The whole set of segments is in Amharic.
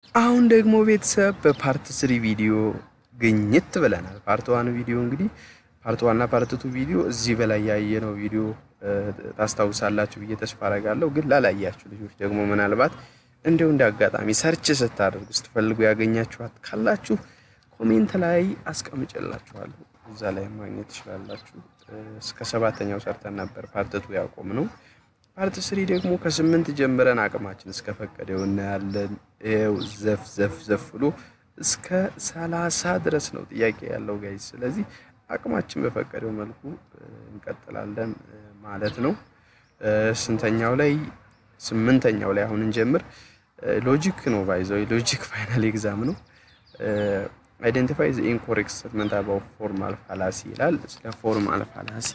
አሁን ደግሞ ቤተሰብ በፓርት ስሪ ቪዲዮ ግኝት ብለናል። ፓርት ዋን ቪዲዮ እንግዲህ ፓርት ዋን እና ፓርት ቱ ቪዲዮ እዚህ በላይ ያየነው ቪዲዮ ታስታውሳላችሁ ብዬ ተስፋ አረጋለሁ። ግን ላላያችሁ ልጆች ደግሞ ምናልባት እንዲሁ እንደ አጋጣሚ ሰርች ስታደርጉ ስትፈልጉ ያገኛችኋት ካላችሁ ኮሜንት ላይ አስቀምጭላችኋለሁ። እዛ ላይ ማግኘት ትችላላችሁ። እስከ ሰባተኛው ሰርተን ነበር ፓርት ቱ ያቆም ነው። ፓርት ስሪ ደግሞ ከስምንት ጀምረን አቅማችን እስከፈቀደው እናያለን። ይኸው ዘፍ ዘፍ ዘፍ ብሎ እስከ ሰላሳ ድረስ ነው ጥያቄ ያለው ጋይዝ። ስለዚህ አቅማችን በፈቀደው መልኩ እንቀጥላለን ማለት ነው። ስንተኛው ላይ? ስምንተኛው ላይ አሁን እንጀምር። ሎጂክ ነው ባይዘው ሎጂክ ፋይናል ኤግዛም ነው። አይደንቲፋይ ዘ ኢንኮሬክት ስቴትመንት አባውት ፎርማል ፋላሲ ይላል። ስለ ፎርማል ፋላሲ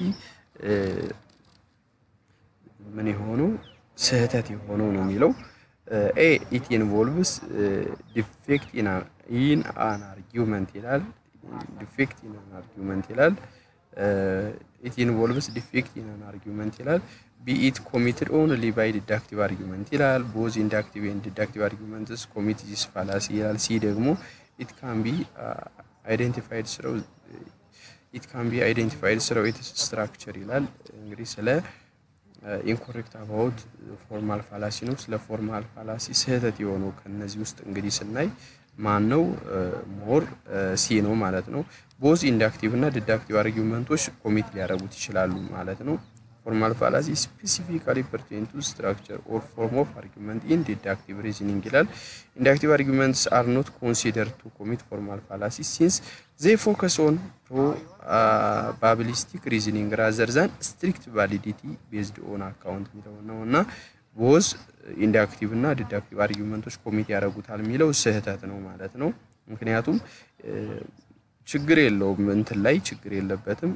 ምን የሆነው ስህተት የሆነው ነው የሚለው ኤ ኢት ኢንቮልቭስ ዲፌክት ኢን አን አርጊውመንት ይላል። ዲፌክት ኢን አን አርጊውመንት ይላል። ኢት ኢንቮልቭስ ዲፌክት ኢን አን አርጊውመንት ይላል። ቢ ኢት ኮሚትድ ኦንሊ ባይ ዲዳክቲቭ አርጊውመንት ይላል። ቦዝ ኢንዳክቲቭ ኤንድ ዲዳክቲቭ አርጊውመንትስ ኮሚት ዚስ ፋላሲ ይላል። ሲ ደግሞ ኢት ካን ቢ አይደንቲፋይድ ስረው ኢት ካን ቢ አይደንቲፋይድ ስረው ኢትስ ስትራክቸር ይላል። እንግዲህ ስለ ኢንኮሬክት አባውት ፎርማል ፋላሲ ነው። ስለ ፎርማል ፋላሲ ስህተት የሆነው ከነዚህ ውስጥ እንግዲህ ስናይ ማን ነው? ሞር ሲ ነው ማለት ነው። ቦዝ ኢንዳክቲቭ እና ዲዳክቲቭ አርጊውመንቶች ኮሚት ሊያደርጉት ይችላሉ ማለት ነው። ፎርማል ፋላሲ ስፔሲፊካሊ ፐርቴን ቱ ስትራክቸር ኦር ፎርም ኦፍ አርጊውመንት ኢን ዲዳክቲቭ ሪዝኒንግ ይላል። ኢንዳክቲቭ አርጊውመንትስ አር ኖት ኮንሲደር ቱ ኮሚት ፎርማል ፋላሲ ሲንስ ዜይ ፎከስ ኦን ፕሮባቢሊስቲክ ሪዝኒንግ ራዘር ዛን ስትሪክት ቫሊዲቲ ቤዝድ ኦን አካውንት የሚለው ነው እና ቦዝ ኢንዳክቲቭ እና ዲዳክቲቭ አርጊውመንቶች ኮሚት ያደርጉታል የሚለው ስህተት ነው ማለት ነው። ምክንያቱም ችግር የለውም እንትን ላይ ችግር የለበትም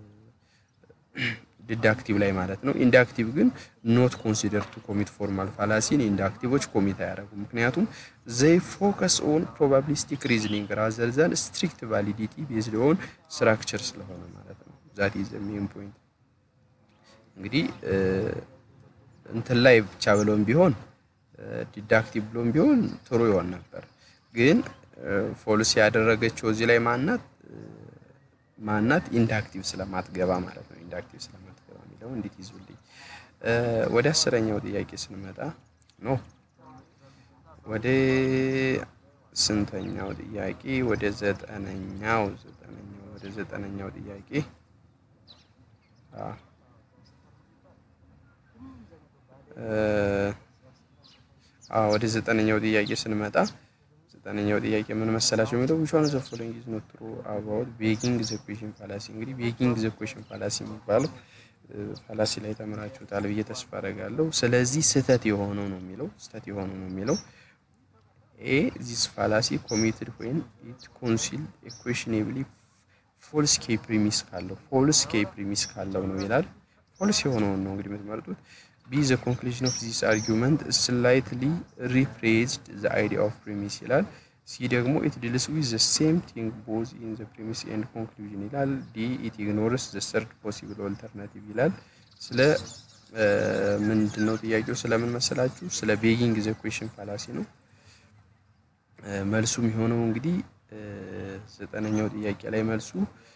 ዲዳክቲቭ ላይ ማለት ነው። ኢንዳክቲቭ ግን ኖት ኮንሲደር ቱ ኮሚት ፎርማል ፋላሲን ኢንዳክቲቮች ኮሚት አያደርጉም። ምክንያቱም ዘይ ፎከስ ኦን ፕሮባቢሊስቲክ ሪዝኒንግ ራዘር ዛን ስትሪክት ቫሊዲቲ ቤዝድ ኦን ስትራክቸር ስለሆነ ማለት ነው። ዛት ኢዝ ሜን ፖይንት። እንግዲህ እንትን ላይ ብቻ ብሎም ቢሆን ዲዳክቲቭ ብሎም ቢሆን ጥሩ ይሆን ነበር። ግን ፎልስ ያደረገችው እዚህ ላይ ማናት ማናት ኢንዳክቲቭ ስለማትገባ ማለት ነው። ኢንዳክቲቭ ስለማትገባ የሚለው እንዴት ይዙልኝ። ወደ አስረኛው ጥያቄ ስንመጣ ኖ ወደ ስንተኛው ጥያቄ? ወደ ዘጠነኛው ዘጠነኛው ወደ ዘጠነኛው ጥያቄ ወደ ዘጠነኛው ጥያቄ ስንመጣ ዘጠነኛው ጥያቄ ምን መሰላቸው የሚለው ዊች ዋን ኦፍ ዘ ፎሎዊንግ ኢዝ ኖት ትሩ አባውት ቤጊንግ ዘ ኩዌሽን ፋላሲ። እንግዲህ ቤጊንግ ዘ ኩዌሽን ፋላሲ የሚባለው ፋላሲ ላይ ተምራችሁታል ብዬ ተስፋ አደርጋለሁ። ስለዚህ ስህተት የሆነው ነው የሚለው ስህተት የሆነው ነው የሚለው ኤ ዚስ ፋላሲ ኮሚትድ ዌን ኢት ኮንሲል ኩዌሽኔብሊ ፎልስ ኬ ፕሪሚስ ካለው ፎልስ ኬ ፕሪሚስ ካለው ነው ይላል። ፎልስ የሆነውን ነው እንግዲህ የምትመርጡት። ቢ ዘ ኮንክሉዥን ኦፍ ዚስ አርጊውመንት ስላይትሊ ሪፕሬዝድ ዘ አይዲያ ኦፍ ፕሪሚስ ይላል። ሲ ደግሞ ኢት ዲልስ ዊዝ ዘ ሴም ቲንግ ቦዝ ኢን ዘ ፕሪሚስ ኤንድ ኮንክሉዥን ይላል። ዲ ኢት ኢግኖርስ ዘ ሰርድ ፖሲብል ኦልተርናቲቭ ይላል። ስለ ምንድን ነው ጥያቄው? ስለምን መሰላችሁ? ስለ ቤጊንግ ዘ ኩዌሽን ፋላሲ ነው። መልሱ የሚሆነው እንግዲህ ዘጠነኛው ጥያቄ ላይ መልሱ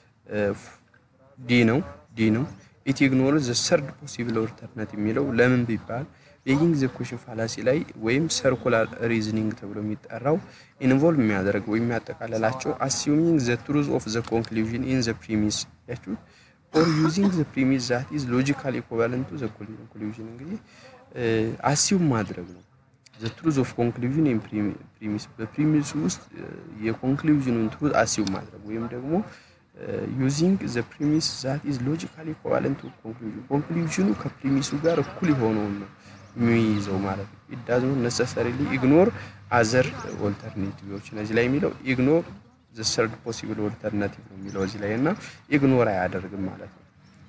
ዲ ነው ዲ ነው። ኢት ኢግኖር ዘ ሰርድ ፖሲብል ኦልተርናቲቭ የሚለው ለምን ቢባል ቤጊንግ ዘ ኩዌሽን ፋላሲ ላይ ወይም ሰርኩላር ሪዝኒንግ ተብሎ የሚጠራው ኢንቮልቭ የሚያደርግ ወይም የሚያጠቃልላቸው አሲዩሚንግ ዘ ትሩዝ ኦፍ ዘ ኮንክሉዥን ኢን ዘ ፕሪሚስ ያችሁ ኦር ዩዚንግ ዘ ፕሪሚስ ዛት ኢዝ ሎጂካል ኢኩቫለንት ቱ ዘ ኮንክሉዥን እንግዲህ አሲዩም ማድረግ ነው። ዘ ትሩዝ ኦፍ ኮንክሉዥን ኢን ፕሪሚስ በፕሪሚሱ ውስጥ የኮንክሉዥኑን ትሩዝ አሲዩም ማድረግ ወይም ደግሞ ዩዚንግ ዘ ፕሪሚስ ዛት ኢዝ ሎጂካሊ ኢኩቫለንት ቱ ኮንክሉዥን ኮንክሉዥኑ ከፕሪሚሱ ጋር እኩል የሆነውን ነው የሚይዘው ማለት ነው። ኢት ዳዝ ኖት ነሰሰሪሊ ኢግኖር አዘር ኦልተርኔቲቭዎች እነዚህ ላይ የሚለው ኢግኖር ዘ ሰርድ ፖሲብል ኦልተርናቲቭ ነው የሚለው እዚህ ላይ እና ኢግኖር አያደርግም ማለት ነው።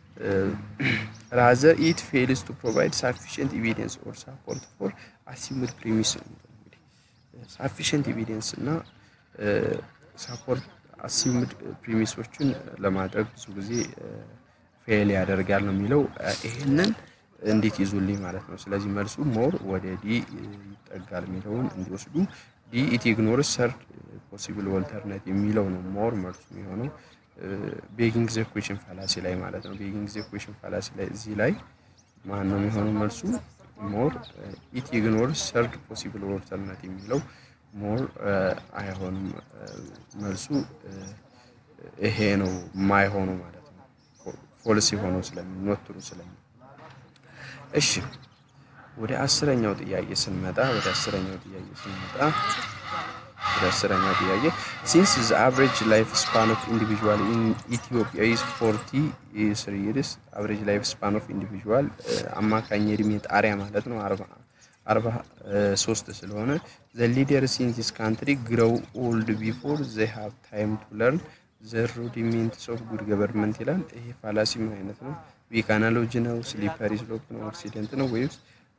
ራዘር ኢት ፌልስ ቱ ፕሮቫይድ ሳፊሽንት ኤቪደንስ ኦር ሳፖርት ፎር አሲምድ ፕሪሚስ ነው እንግዲህ ሳፊሽንት ኤቪደንስ እና ሳፖርት አሲምድ ፕሪሚሶችን ለማድረግ ብዙ ጊዜ ፌል ያደርጋል ነው የሚለው ይሄንን እንዴት ይዙልኝ ማለት ነው። ስለዚህ መልሱ ሞር ወደ ዲ ይጠጋል የሚለውን እንዲወስዱ ዲ ኢት ኢግኖርስ ሰርድ ፖሲብል ኦልተርኔት የሚለው ነው ሞር መልሱ የሚሆነው ቤጊንግ ዘ ኩዌሽን ፋላሲ ላይ ማለት ነው። ቤጊንግ ዘ ኩዌሽን ፋላሲ ላይ እዚህ ላይ ማን ነው የሚሆነው መልሱ? ሞር ኢት ኢግኖርስ ሰርድ ፖሲብል ኦልተርኔት የሚለው ሞር አይሆንም። መልሱ ይሄ ነው የማይሆነው ማለት ነው። ፎልስ የሆነው ስለሚ ኖትሩ ስለሚ እሺ ወደ አስረኛው ጥያቄ ስንመጣ ወደ አስረኛው ጥያቄ ስንመጣ ወደ አስረኛው ጥያቄ ሲንስ ዘ አቨሬጅ ላይፍ ስፓን ኦፍ ኢንዲቪዥዋል ኢን ኢትዮጵያ ኢዝ ፎርቲ ስሪ ይርስ አቨሬጅ ላይፍ ስፓን ኦፍ ኢንዲቪዥዋል አማካኝ እድሜ ጣሪያ ማለት ነው አርባ ሶስት ስለሆነ ዘ ሊደርስ ኢን ዚስ ካንትሪ ግሮው ኦልድ ቢፎር ዘ ሃቭ ታይም ቱ ለርን ዘ ሩዲሜንትስ ኦፍ ጉድ ገቨርንመንት ይላል። ይሄ ፋላሲ ምን አይነት ነው? ዊክ አናሎጂ ነው? ስሊፐሪ ስሎፕ ነው? አክሲደንት ነው ወይስ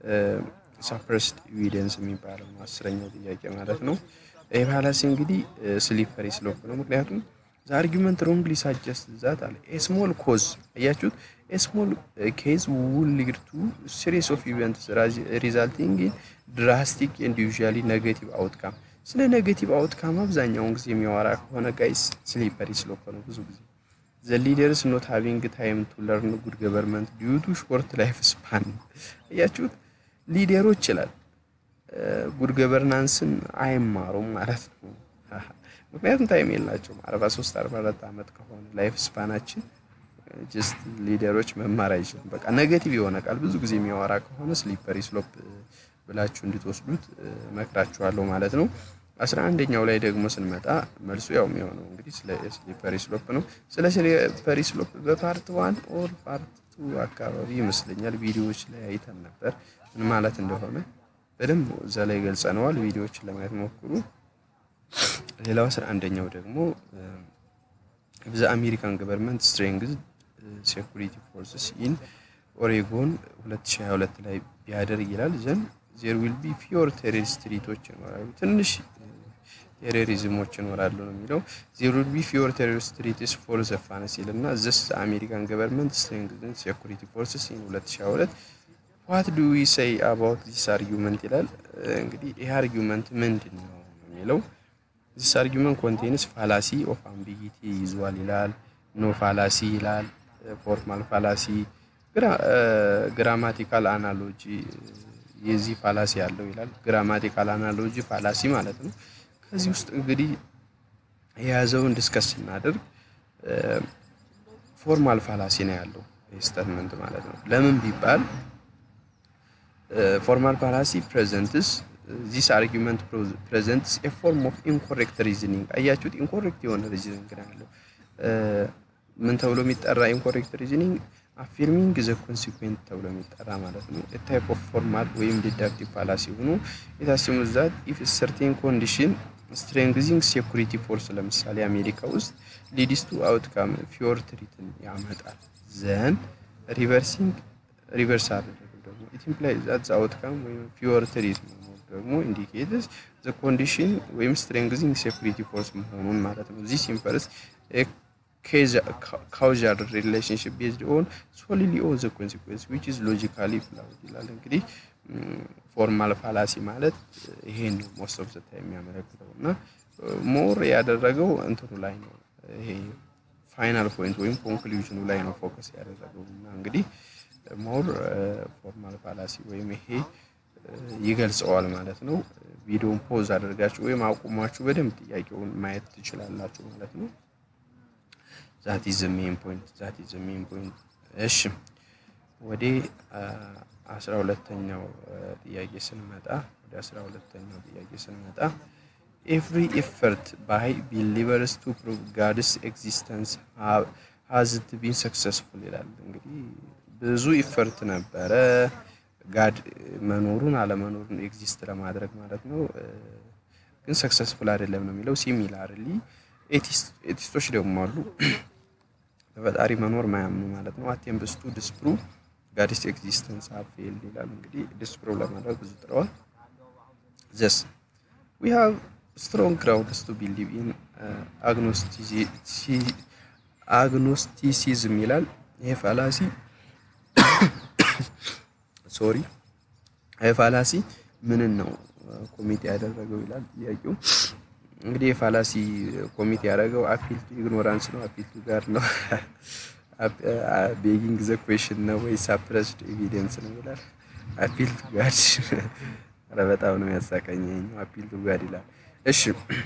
ሳፕረስድ ኤቪደንስ የሚባለው ነው? አስረኛው ጥያቄ ማለት ነው። ይህ ፋላሲ እንግዲህ ስሊፐሪ ስሎፕ ነው። ምክንያቱም ዘ አርጊመንት ሮንግሊ ሳጀስት ዛት አለ ኤስሞል ኮዝ አያችሁት፣ ኤስሞል ኬዝ ውል ሊድ ቱ ሲሪስ ኦፍ ኢቨንትስ ሪዛልቲንግ ኢን ድራስቲክ ኤንድ ዩዥዋሊ ኔጌቲቭ አውትካም። ስለ ኔጌቲቭ አውትካም አብዛኛውን ጊዜ የሚያወራ ከሆነ ጋይስ ስሊፐሪ ስሎፕ ነው ብዙ ጊዜ ዘ ሊደርስ ኖት ሃቪንግ ታይም ቱ ለርን ጉድ ገቨርንመንት ዲዩ ቱ ሾርት ላይፍ ስፓን እያችሁት ሊደሮች ይላል ጉድ ገቨርናንስን አይማሩም ማለት ነው። ምክንያቱም ታይም የላቸውም። 43 44 ዓመት ከሆነ ላይፍ ስፓናችን ጀስት ሊደሮች መማር አይችልም። በቃ ኔጌቲቭ የሆነ ቃል ብዙ ጊዜ የሚያወራ ከሆነ ስሊፐሪ ስሎፕ ብላችሁ እንድትወስዱት መክራችኋለሁ ማለት ነው። አስራ አንደኛው ላይ ደግሞ ስንመጣ መልሱ ያው የሚሆነው እንግዲህ ስለ ስሊፐሪ ስሎፕ ነው። ስለ ስሊፐሪ ስሎፕ በፓርት ዋን ኦር ፓርት ቱ አካባቢ ይመስለኛል ቪዲዮዎች ላይ አይተን ነበር ምን ማለት እንደሆነ በደንብ እዛ ላይ ገልጸነዋል። ቪዲዮዎችን ለማየት ሞክሩ። ሌላው አስራ አንደኛው ደግሞ ዘ አሜሪካን ገቨርንመንት ስትሬንግዝ ሴኩሪቲ ፎርስስ ኢን ኦሬጎን 2022 ላይ ቢያደርግ ይላል ዘን ዜር ዊል ቢ ፊዮር ቴሮሪስት ትሪቶች ይኖራሉ። ትንሽ ቴሮሪዝሞች ይኖራሉ ነው የሚለው። ዜር ዊል ቢ ፊዮር ቴሮሪስት ትሪትስ ፎር ዘ ፋንስ ይልና ዘስ አሜሪካን ገቨርንመንት ስትሬንግዝ ሴኩሪቲ ፎርስስ ኢን 2022 ዋት ዱ ዊ ሰይ አባውት ዚስ አርጊመንት ይላል። እንግዲህ ይህ አርጊመንት ምንድን ነው የሚለው ዚስ አርጊመንት ኮንቴንስ ፋላሲ ኦፍ አምቢጊቲ ይዟል ይላል። ኖ ፋላሲ ይላል። ፎርማል ፋላሲ፣ ግራማቲካል አናሎጂ የዚህ ፋላሲ ያለው ይላል። ግራማቲካል አናሎጂ ፋላሲ ማለት ነው። ከዚህ ውስጥ እንግዲህ የያዘውን ዲስከስ ስናደርግ ፎርማል ፋላሲ ነው ያለው ስቴትመንት ማለት ነው። ለምን ቢባል ፎርማል ፋላሲ ፕሬዘንትስ ዚስ አርጊመንት ፕሬዘንትስ ኤ ፎርም ኦፍ ኢንኮሬክት ሪዝኒንግ። አያችሁት? ኢንኮሬክት የሆነ ሪዝኒንግ ነው ያለው። ምን ተብሎ የሚጠራ ኢንኮሬክት ሪዝኒንግ? አፊርሚንግ ዘ ኮንሲኩዌንት ተብሎ የሚጠራ ማለት ነው። ታይፕ ኦፍ ፎርማል ወይም ዲዳክቲቭ ፋላሲ ሆኖ የታሲሙ ዛት ኢፍ ሰርቴን ኮንዲሽን ስትሬንግዚንግ ሴኩሪቲ ፎርስ ለምሳሌ አሜሪካ ውስጥ ሊድስ ቱ አውትካም ፊዮር ትሪትን ያመጣል ዘን ሪቨርሲንግ ሪቨርስ አደረገ ደግሞ ኢት ኢምፕላይዝ ዛት ዘ አውትካም ወይም ፊዮር ትሪት መኖር ደግሞ ኢንዲኬትስ ዘ ኮንዲሽን ወይም ስትሬንግዚንግ ሴኩሪቲ ፎርስ መሆኑን ማለት ነው። ዚስ ኢንፈርስ ካውዛል ሪሌሽንሽፕ ቤዝድ ኦን ሶሊሊ ኦን ዘ ኮንሲኩዌንስ ዊች ኢዝ ሎጂካሊ ፍላውድ ይላል። እንግዲህ ፎርማል ፋላሲ ማለት ይሄን ነው ሞስት ኦፍ ዘ ታይም የሚያመለክተው እና ሞር ያደረገው እንትኑ ላይ ነው ይሄ ፋይናል ፖይንት ወይም ኮንክሉዥኑ ላይ ነው ፎከስ ያደረገው እና እንግዲህ ሞር ፎርማል ፋላሲ ወይም ይሄ ይገልጸዋል ማለት ነው። ቪዲዮን ፖዝ አድርጋችሁ ወይም አቁማችሁ በደንብ ጥያቄውን ማየት ትችላላችሁ ማለት ነው። ዛት ኢዝ ሜን ፖይንት ዛት ኢዝ ሜን ፖይንት። እሺ ወደ አስራ ሁለተኛው ጥያቄ ስንመጣ ወደ አስራ ሁለተኛው ጥያቄ ስንመጣ ኤቭሪ ኤፈርት ባይ ቢሊቨርስ ቱ ፕሩቭ ጋድስ ኤግዚስተንስ ሀዝት ቢን ሰክሰስፉል ይላል። እንግዲህ ብዙ ኢፈርት ነበረ ጋድ መኖሩን አለመኖሩን ኤግዚስት ለማድረግ ማለት ነው። ግን ሰክሰስፉል አይደለም ነው የሚለው። ሲሚላርሊ ኤቲስቶች ደግሞ አሉ በፈጣሪ መኖር ማያምኑ ማለት ነው። አቴምፕስ ቱ ዲስፕሩቭ ጋድስ ኤግዚስተንስ ሃቭ ፌልድ ይላል። እንግዲህ ዲስፕሩቭ ለማድረግ ብዙ ጥረዋል። ዘስ ዊ ሃቭ ስትሮንግ ግራውንድስ ቱ ቢሊቭ ኢን አግኖስቲሲዝም ይላል። ይሄ ፋላሲ ሶሪ ይሄ ፋላሲ ምንን ነው ኮሚቴ ያደረገው ይላል ጥያቄው። እንግዲህ የፋላሲ ኮሚቴ ያደረገው አፒል ቱ ኢግኖራንስ ነው፣ አፒል ቱ ጋድ ነው፣ ቤጊንግ ዘ ኩዌሽን ነው ወይ ሳፕረስድ ኤቪደንስ ነው ይላል። አፒል ቱ ጋድ ኧረ በጣም ነው የሚያሳቀኝ ይኸኛው አፒል ቱ ጋድ ይላል። እሺ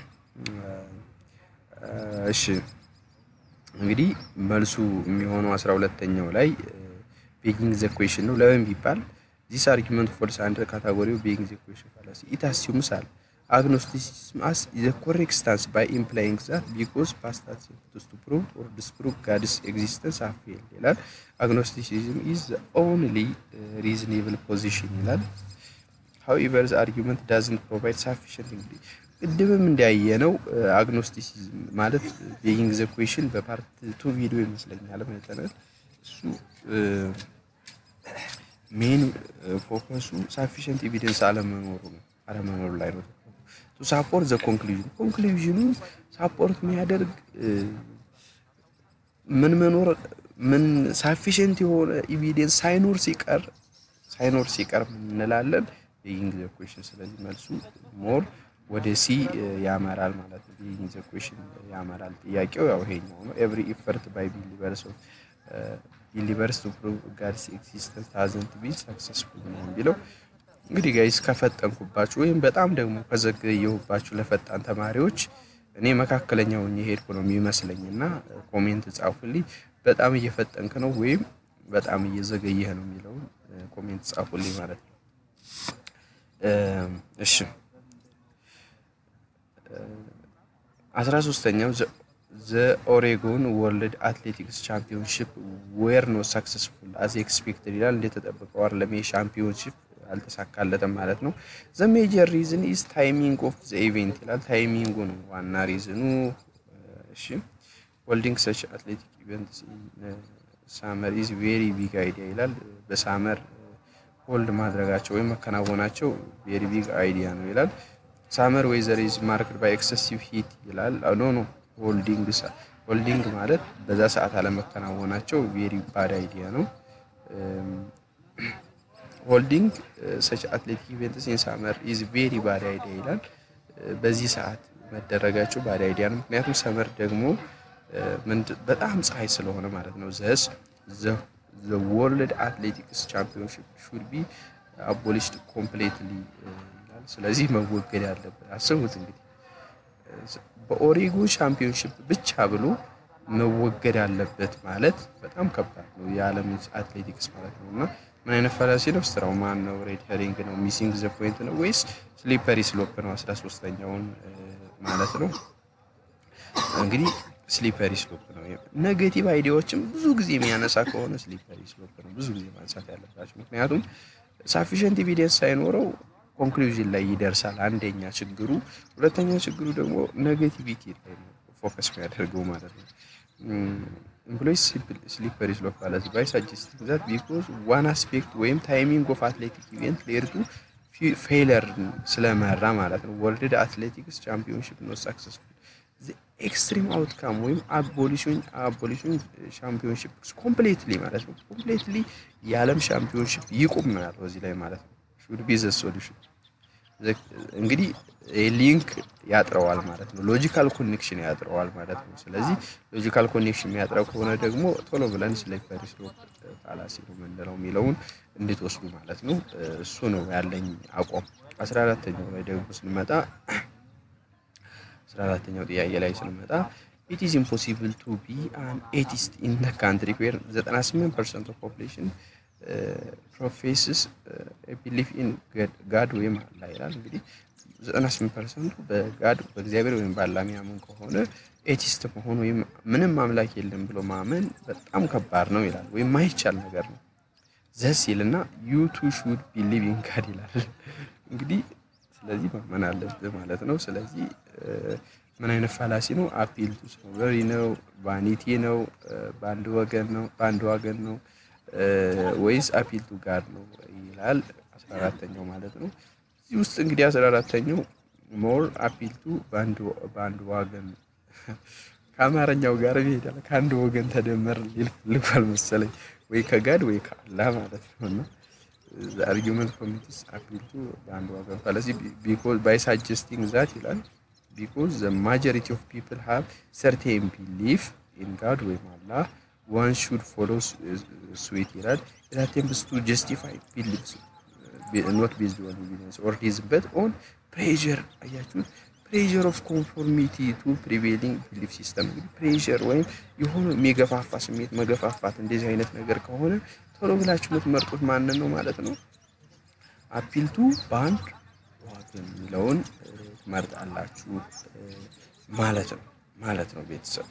እሺ እንግዲህ መልሱ የሚሆነው አስራ ሁለተኛው ላይ ቤጊንግ ዘ ኩዌሽን ነው። ለምን ቢባል ዚስ አርጊመንት ፎልስ አንደር ካታጎሪው ቤጊንግ ዘ ኩዌሽን ፋላሲ ኢት አሲዩምስ አለ agnosticism as the correct stance by implying that because past attempts to prove or disprove God's existence have failed ይላል። agnosticism is the only uh, reasonable position ይላል። however the argument doesn't provide sufficient እንግዲህ ቅድምም እንዳያየነው አግኖስቲሲዝም ማለት ቤጊንግ ዘ ኩዌሽን በፓርት ቱ ቪዲዮ ይመስለኛል አይተናል። እሱ ሜን ፎከሱ ሳፊሽንት ኤቪደንስ አለመኖሩ ነው አለመኖሩ ላይ ነው ቱ ሳፖርት ዘ ኮንክሉዥን ኮንክሉዥኑን ሳፖርት የሚያደርግ ምን መኖር ምን ሳፊሽንት የሆነ ኤቪደንስ ሳይኖር ሲቀር ሳይኖር ሲቀር ምን እንላለን ቤጊንግ ዘ ኩዌሽን። ስለዚህ መልሱ ሞር ወደ ሲ ያመራል ማለት ነው። ቤጊንግ ዘ ኩዌሽን ያመራል። ጥያቄው ያው ይሄኛው ነው። ኤቭሪ ኢፈርት ባይ ቢሊቨርስ ኦፍ ቢሊቨርስ ቱ ፕሩቭ ጋድስ ኤግዚስተንስ ሃዝንት ቢ ሰክሰስፉል ነው የሚለው እንግዲህ ጋይስ ከፈጠንኩባችሁ ወይም በጣም ደግሞ ከዘገየሁባችሁ ለፈጣን ተማሪዎች እኔ መካከለኛውን የሄድኩ ነው የሚመስለኝ እና ኮሜንት ጻፉልኝ። በጣም እየፈጠንክ ነው ወይም በጣም እየዘገየህ ነው የሚለውን ኮሜንት ጻፉልኝ ማለት ነው። እሺ አስራ ሶስተኛው ዘ ኦሬጎን ወርልድ አትሌቲክስ ቻምፒዮንሺፕ ዌር ኖ ሳክሰስፉል አዝ ኤክስፔክትድ ይላል። እንደተጠበቀው አይደለም ሻምፒዮንሺፕ አልተሳካለትም ማለት ነው። ዘ ሜጀር ሪዝን ኢዝ ታይሚንግ ኦፍ ዘ ኢቨንት ይላል። ታይሚንጉ ነው ዋና ሪዝኑ። እሺ ሆልዲንግ ሰች አትሌቲክ ኢቨንት ሳመር ኢዝ ቬሪ ቢግ አይዲያ ይላል። በሳመር ሆልድ ማድረጋቸው ወይም መከናወናቸው ቬሪ ቢግ አይዲያ ነው ይላል። ሳመር ዌዘር ኢዝ ማርክድ ባይ ኤክሰሲቭ ሂት ይላል። ኖ ኖ ሆልዲንግ ሆልዲንግ ማለት በዛ ሰዓት አለመከናወናቸው ቬሪ ባድ አይዲያ ነው። ሆልዲንግ ሰች አትሌቲክ ኢቨንትስ ኢን ሳመር ኢዝ ቬሪ ባድ አይዲያ ይላል። በዚህ ሰዓት መደረጋቸው ባድ አይዲያ ነው። ምክንያቱም ሰመር ደግሞ በጣም ፀሐይ ስለሆነ ማለት ነው። ዘስ ዘ ወርልድ አትሌቲክስ ቻምፒዮንሽፕ ሹድ ቢ አቦሊሽድ ኮምፕሌትሊ ይላል። ስለዚህ መወገድ ያለበት አስቡት እንግዲህ በኦሬጎን ሻምፒዮንሽፕ ብቻ ብሎ መወገድ አለበት ማለት በጣም ከባድ ነው። የዓለም አትሌቲክስ ማለት ነው እና ምን አይነት ፈላሲ ነው? ስትራውማን ነው? ሬድ ሄሪንግ ነው? ሚሲንግ ዘ ፖይንት ነው ወይስ ስሊፐሪ ስሎፕ ነው? አስራ ሶስተኛውን ማለት ነው እንግዲህ ስሊፐሪ ስሎፕ ነው። ኔጌቲቭ አይዲያዎችም ብዙ ጊዜ የሚያነሳ ከሆነ ስሊፐሪ ስሎፕ ነው ብዙ ጊዜ ማንሳት ያለባቸው። ምክንያቱም ሳፊሽንት ኤቪደንስ ሳይኖረው ኮንክሉዥን ላይ ይደርሳል። አንደኛ ችግሩ፣ ሁለተኛ ችግሩ ደግሞ ኔጌቲቪቲ ላይ ነው ፎከስ የሚያደርገው ማለት ነው። ኤምፕሎይስ ስሊፐሪ ስሎፕ ማለት ባይ ሳጀስቲንግ ዛት ቢኮዝ ዋን አስፔክት ወይም ታይሚንግ ኦፍ አትሌቲክ ኢቨንት ሌርቱ ፌለር ስለመራ ማለት ነው። ወርልድ አትሌቲክስ ቻምፒዮንሽፕ ነው ሳክሰስፉል ኤክስትሪም አውትካም ወይም አቦሊሽን አቦሊሽን ሻምፒዮንሽፕ ኮምፕሌትሊ ማለት ነው። ኮምፕሌትሊ የዓለም ሻምፒዮንሽፕ ይቁም ነው ያለው እዚህ ላይ ማለት ነው። ሹድ ቢ ዘ ሶሉሽን እንግዲህ ሊንክ ያጥረዋል ማለት ነው። ሎጂካል ኮኔክሽን ያጥረዋል ማለት ነው። ስለዚህ ሎጂካል ኮኔክሽን የሚያጥረው ከሆነ ደግሞ ቶሎ ብለን ስሊፐሪ ስሎፕ ፋላሲ ነው የምንለው የሚለውን እንድትወስዱ ማለት ነው። እሱ ነው ያለኝ አቋም። አስራ አራተኛው ላይ ደግሞ ስንመጣ አስራ አራተኛው ጥያቄ ላይ ስንመጣ ኢት ኢዝ ኢምፖሲብል ቱ ቢ አን ኤቲስት ኢን ደ ካንትሪ ዌር 98 ፐርሰንት ኦፍ ፖፕሌሽን ፕሮፌስስ ቢሊፍ ኢን ጋድ ወይም አላ ይላል። እንግዲህ 98 ፐርሰንቱ በጋድ በእግዚአብሔር ወይም በአላህ የሚያምን ከሆነ ኤቲስት መሆን ወይም ምንም አምላክ የለም ብሎ ማመን በጣም ከባድ ነው ይላል፣ ወይም ማይቻል ነገር ነው። ዘስ ይልና ዩ ቱ ሹድ ቢሊቭ ኢን ጋድ ይላል። እንግዲህ ስለዚህ ማመን አለብህ ማለት ነው። ስለዚህ ምን አይነት ፋላሲ ነው? አፒል ቱ ስኖቨሪ ነው? ቫኒቲ ነው? በአንድ ወገን ነው? በአንድ ዋገን ነው ወይስ አፒል ቱ ጋድ ነው ይላል። አስራ አራተኛው ማለት ነው። እዚህ ውስጥ እንግዲህ አስራ አራተኛው ሞር አፒል ቱ በአንድ ዋገን ከአማርኛው ጋር ይሄዳል። ከአንድ ወገን ተደመር ሊል ፈልጓል መሰለኝ ወይ ከጋድ ወይ ከአላህ ማለት ነው። እና አርጊመንት ኮሚኒቲስ አፒል ቱ በአንድ ወገን ስለዚህ ቢኮዝ ባይ ሳጀስቲንግ ዛት ይላል ቢኮዝ ዘ ማጆሪቲ ኦፍ ፒፕል ሃቭ ሰርቴን ቢሊፍ ኢን ጋድ ወይም አላህ ዋን ሹድ ፎሎ ስዊት ይላል ኢት አቴምፕትስ ቱ ጀስቲፋይ ቢሊፍስ ኖት ቤዝድ ኦን ኤቪደንስ ኦር ሪዝን በት ኦን ፕሬዠር አያችሁት ፕሬዠር ኦፍ ኮንፎርሚቲ ቱ ፕሪቬሊንግ ቢሊፍ ሲስተም እንግዲህ ፕሬዠር ወይም የሆነ የሚገፋፋ ስሜት መገፋፋት እንደዚህ አይነት ነገር ከሆነ ቶሎ ብላችሁ የምትመርጡት ማንን ነው ማለት ነው አፒልቱ በአንድ ዋገን የሚለውን ትመርጣላችሁ ማለት ነው ማለት ነው ቤተሰብ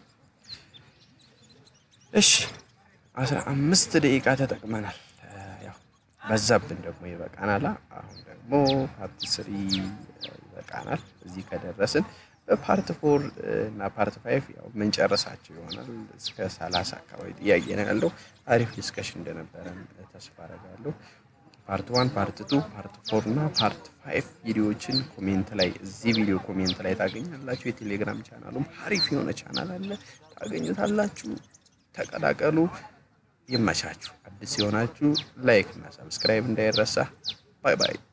እሺ አስራ አምስት ደቂቃ ተጠቅመናል ያው በዛብን ደግሞ ይበቃናል አሁን ደግሞ ፓርት ስሪ ይበቃናል እዚህ ከደረስን በፓርት ፎር እና ፓርት ፋይቭ ያው ምንጨርሳቸው ይሆናል እስከ ሰላሳ አካባቢ ጥያቄ ነው ያለው አሪፍ ዲስከሽን እንደነበረን ተስፋ አደርጋለሁ ፓርት ዋን ፓርት ቱ ፓርት ፎር እና ፓርት ፋይቭ ቪዲዮዎችን ኮሜንት ላይ እዚህ ቪዲዮ ኮሜንት ላይ ታገኛላችሁ የቴሌግራም ቻናሉም አሪፍ የሆነ ቻናል አለ ታገኙታላችሁ ተቀላቀሉ ይመቻችሁ አዲስ የሆናችሁ ላይክ እና ሰብስክራይብ እንዳይረሳ ባይ ባይ